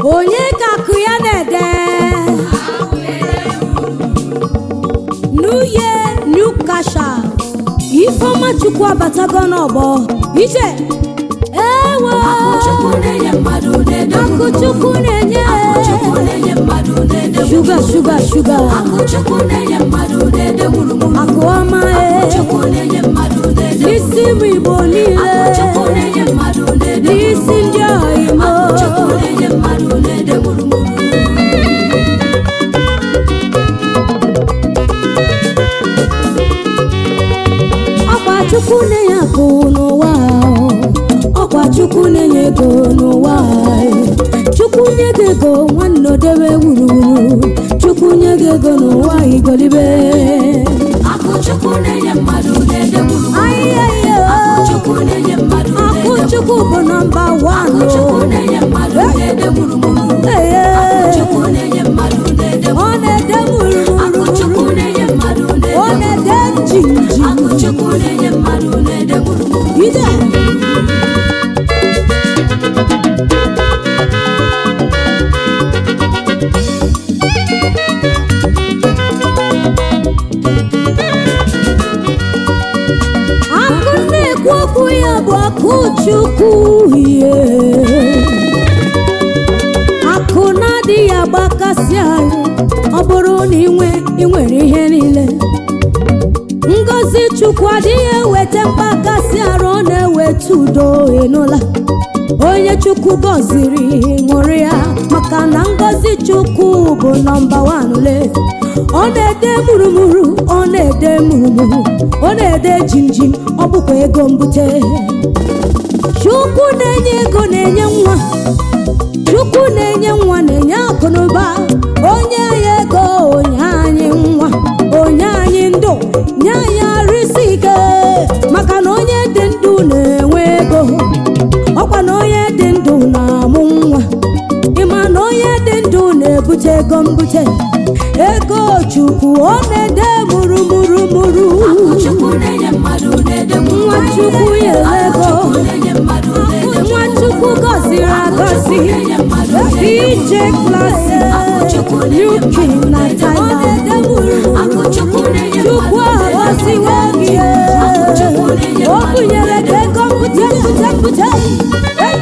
onye ka akụ ya na-ede new year new kasha ifeọma chukwu abatago n'ọgbọ ije ewo Chukwu na-enye mmadụ na-ede akụ chukwu na-enye Chukwu na-enye mmadụ na-ede shuga shuga shuga Akụ Chukwu na-enye mmadụ na-ede gburugburu akụ ọma e Chukwu na-enye mmadụ na-ede n'isi m igbo niile Chukwu na-enye mmadụ na-ede n'isi ndị ọha imo Chukwu na-enye mmadụ na-ede gburugburu ọkwa chukwu na-enye akụ n'ụwa ahụ. ọkwa chukwu na-enye ego n'ụwa ahụ. chukwu nye gị ego nwanne odewe wuruwuru chukwu nye gị ego n'ụwa igolibe Akụ Chukwu na-enye mmadụ na-ede gburugburu ahịhịa Chukwu na-enye mmadụ akụ na-ede chukwu bụ nọmba wan Chukwu na-enye mmadụ na-ede gburugburu Chukwu na-enye mmadụ na-ede ọ na-ede Akụ Chukwu wuruwuru na-enye mmadụ ọ na-ede na-ede jinji Akụ Chukwu na-enye mmadụ na-ede gburugburu ide akụ na-ekwu okwu ya bụ akụ chukwu ihe akụ na-adịghị agbakasị anyị ọ bụrụ na inwe ị nwere ihe niile ngọzi chukwu adịghị eweta mgbakasị arụ ọ na-eweta udo ịnụla onye chukwu gọziri ṅụrụ ya maka na ngọzi chukwu bụ nọmba wan le ọ na-ede murumuru ọ na-ede murumuru ọ na-ede jimjim ọ bụkwa ego mbute chukwu na-enye ego na-enye nwa chukwu na-enye nwa na-enye akụnụba onye anyị ego onye anyị nwa onye anyị ndụ nye anyị arụsị ike maka na onye dị ndụ na-enwe ego ọkwa na onye dị ndụ na-amụ nwa ịma na onye dị ndụ na-ebute ego mbute ego chukwu ọ na-ede murumurumuru Chukwu na-enye mmadụ na-ede nwa chukwu nyere ego Chukwu na-enye mmadụ na-ede nwa chukwu gọziri agọzi dj klasi yuki na Thailand Akụ Chukwu na-enye chukwu agọziwo gị o bunyere gị ego mbute mbute mbute Hey!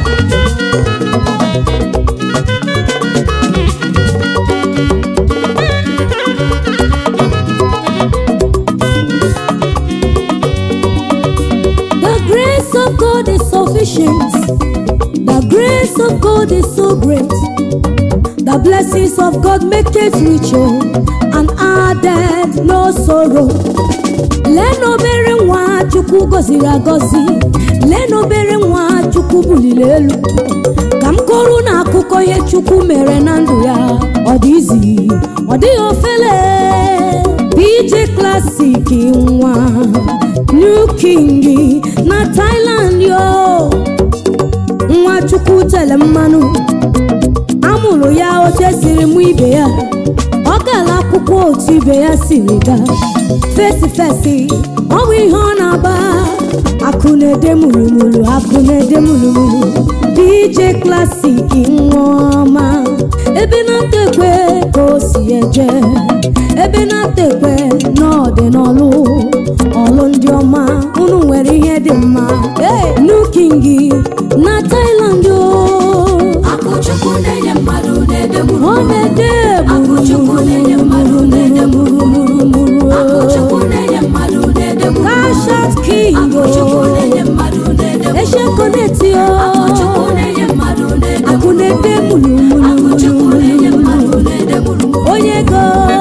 The grace of God is sufficient. The grace of God is so great. The blessings of God make it richer and added no sorrow. Lee n'obere nwa Chukwu gọziri agọzi. Lee n'obere nwa Chukwu buliri elu. Ka m kọrọ na akụkọ ihe Chukwu mere na ndụ ya. Ọ dị izi, ọ dịghị ofele. PJ Classic nwa New King na Thailand yo nwa Chukwu tere mmanụ amụrụ ya otu esiri mụ ibe ya ọ gara akwụkwọ otu ibe ya siri gaa fesi fesi ọ bụ ihe ọ na-agba akụ na-ede murumuru akụ na-ede murumuru DJ Classic nwa ọma ebe na-ata ekwe ka o si eje ebe na-ata ekwe n'ọdị n'ọlụ ọlụ ndị ọma unu nwere ihe dị mma nukingi na Thailand o Akụ Chukwu na-enye mmadụ na-ede ọ gburugburu na-ede Akụ Chukwu na-enye mmadụ na-ede gburugburu Akụ Chukwu na-enye mmadụ na-ede gburugburu Kashat King Akụ Chukwu o na-enye mmadụ na-ede gburugburu Eshekoneti Akụ Chukwu o na-enye mmadụ na-ede akụ na-ede Akụ Chukwu na-enye mulumulu mmadụ na-ede gburugburu onye ego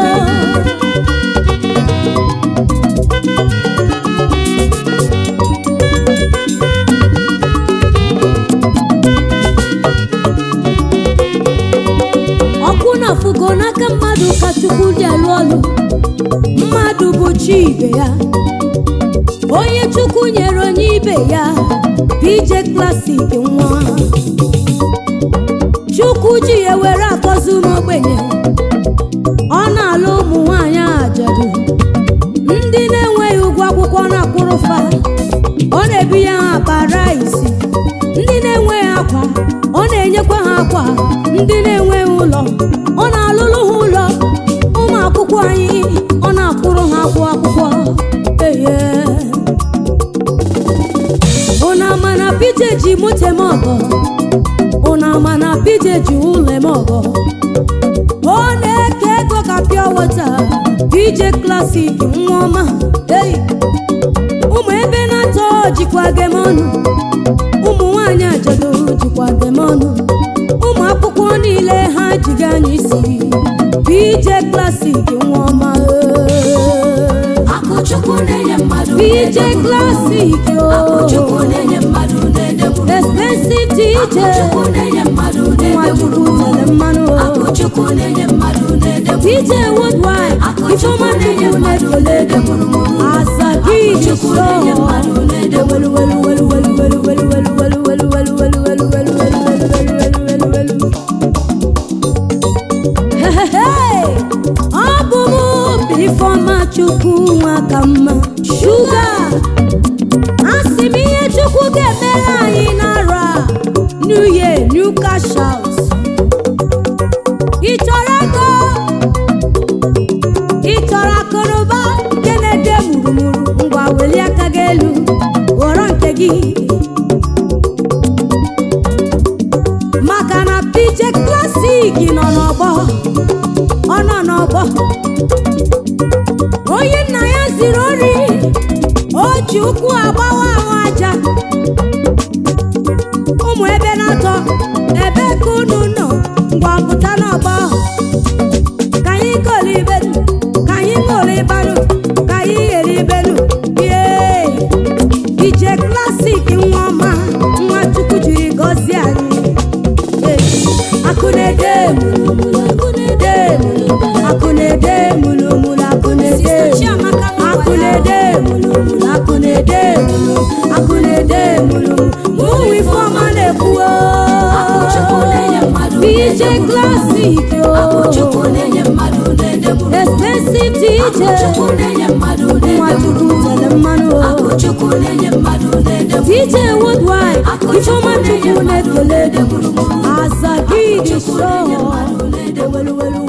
ọkụ na-afụgo n'aka mmadụ ka chukwu ji alụ ọlụ mmadụ bụ chi ibe ya onye chukwu nyere onye ibe ya PJ Classic nwa chukwu ji ya were akọzi ụmụ ogbenye ọ na-alụ ụmụ nwanyị ajadu ndị na-enweghị ụgwọ akwụkwọ na-akwụrụ fa ọ na-ebinye ha akpa rice ndị na-enweghị akwa ọ na-enyekwa ha akwa ndị na ọ na-alụlụ ha ụlọ ụmụ akwụkwọ anyị ọ na-akwụrụ ha akwụ akwụkwọ eye ụna ama na pije ji moto eme ọgọ ụna ama na pije ji ụlọ eme ọgọ ọ na-eke ego ka pịa wọta pije klasik nwa ọma ei ụmụ ebe na-atọ jikwa gem ọnụ ụmụ nwanyị ajadu jikwa gem ọnụ ụmụ akwụkwọ niile ha jiga anya isi pj klasik nwa ọma akụchukwu na-enye mmadụ pj klasik akụchukwu na-enye mmadụ na-ede mụrụ expensive dj akụchukwu na-enye mmadụ na-ede nwachukwu mụrụ tere mmanụ akụchukwu na-enye mmadụ na-ede mụrụ dj woodwide ifeọma chukwu na-ekele azagidi Chukwu na-enye mmadụ na-ede welu welu welu welu welu welu welu welu welu welu welu welu welu welu welu welu welu welu Hehehe! ọ bụ mụ bụ ifeọma chukwu nwa ka mma shuga asị m ihe chukwu ga-emere anyị n'arọ a new year new cash out ị chọrọ ego ị chọrọ akụnụba nke na-ede murumuru ngwa welie aka gị elu ghọrọ nke gị maka na pj klasik nọ n'ọgbọ ọ nọ n'ọgbọ onye nna ya ziri ori o ji ụkwụ agbawa ahụ aja ụmụ ebe na-atọ ebe ka unu nọ ngwa pụta n'ọgbọ ka anyị kọrọ ibenu ka anyị ṅụrụ ịbanụ ka anyị ghere ibenu ye ije klasik nwa ọma nwa chukwu jiri gọzie anyị Ee, akụ na-ede mulumulu akụ na-ede mulumulu akụ na-ede mulumulu akụ na-ede akụ na-ede mulumulu akụ na-ede mulumulu akụ na-ede mulumulu ụmụ ifeọma na-ekwuo Akụchukwu na-enye mmadụ ije klasik o akụchukwu na-enye mmadụ na-ede mụrụ expensive DJ akụchukwu na-enye mmadụ na-ede Nwachukwu mụrụ tere mmanụ o akụchukwu na-enye mmadụ na-ede mụrụ DJ Woodwide Ifeọma na-enye Chukwu mmadụ na-ekele na-ede mụrụ Azagidi Akụchukwu na-enye show mmadụ na-ede Welu welu